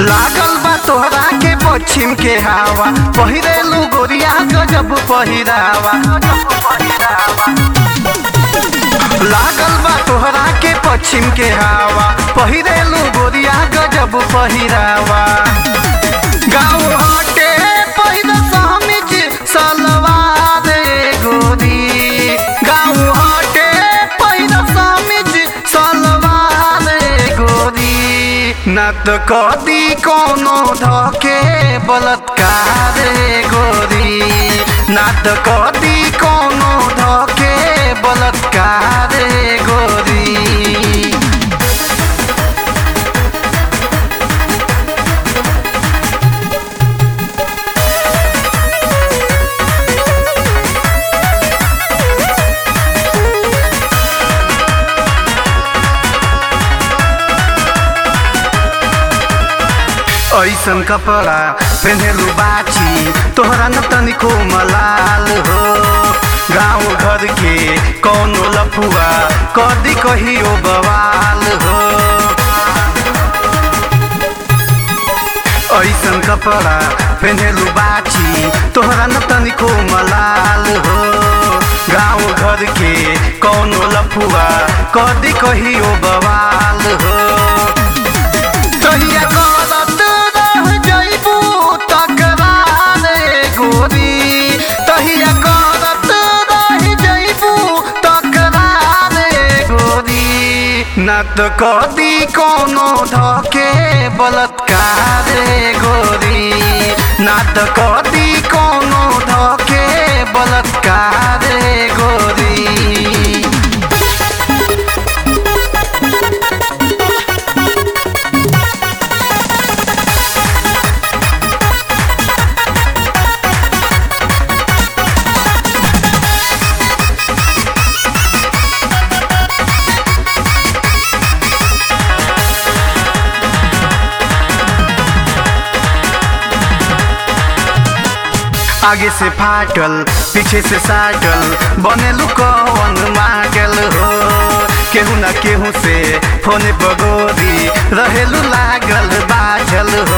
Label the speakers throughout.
Speaker 1: लागल बा तोहरा के पश्चिम के हवा पहिरेलू गोरिया गजब पहिरावा लागल बा तोहरा के पश्चिम के हवा पहिरेलू गोरिया गजब पहिरावा गाँव हटे पहिर समिज सलवार गोरी गाँव हटे पहिर समिज सलवार गोरी न त कदी कोनो धके बलात्कार गोरी न त कदी कोनो धके बलात्कार गोरी ऐसन कपड़ा पहनेलू बाची तोहरा न तनिको मलाल हो गाँव घर के कौनो लफुआ कदी कहियो बवाल हो ऐसन कपड़ा पहनेलू बाची तोहरा न तनिको मलाल हो गाँव घर के कौनो लफुआ कदी कहियो बवाल हो तहिया करत रह जइबू तकरार गोरी तहिया करत रह जइबू तकरार गोरी न त कदी कोनो धके बलात्कार गोरी न त कदी कोनो धके बलात्कार गोरी आगे से फाटल पीछे से साटल बनेलू कौन मागल हो केहू न केहू से फोने पगोरी रहेलू लागल बाझल हो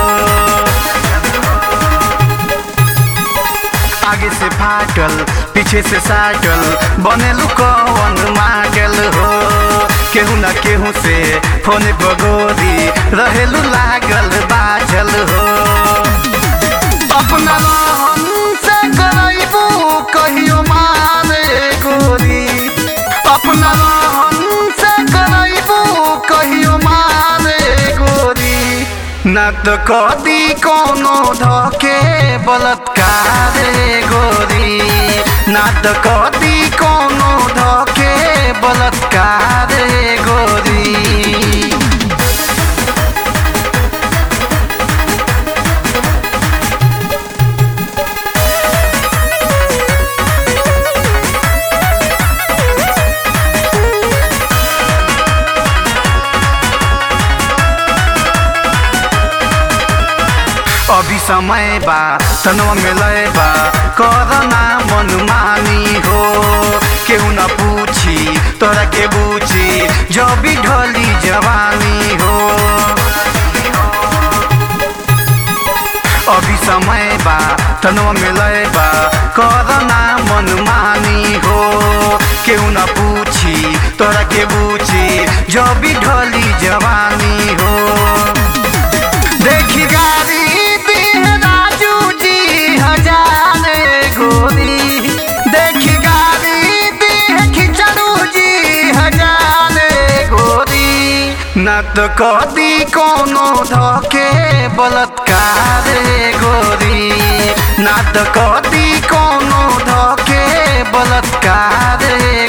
Speaker 1: आगे से फाटल पीछे से साटल बनेलू कौन मागल हो केहू न केहू से फोने पगोरी रहेलू लागल बाझल हो अपना रहन से करैबू कहियो मारे गोरी अपना रहन से करैबू कहियो मारे गोरी न त कदी कोनो धके बलात्कार गोरी न त कदी कोनो धके बलात्कार गोरी अभी समय बा तनवा में लय बा करना मनमानी हो केहू न पूछी तोरा के बूझी जब भी ढली जवानी हो अभी समय बा तनवा में लय बा करना मनमानी हो केहू न पूछी तोरा के बूझी जब भी ढली जवानी हो देखी गाड़ी दीह राजू जी हजार गोरी देखी गाड़ी दीह खिचड़ू जी हजार गोरी न त कदी कोनो धके बलात्कार गोरी न त कदी कोनो धके बलात्कार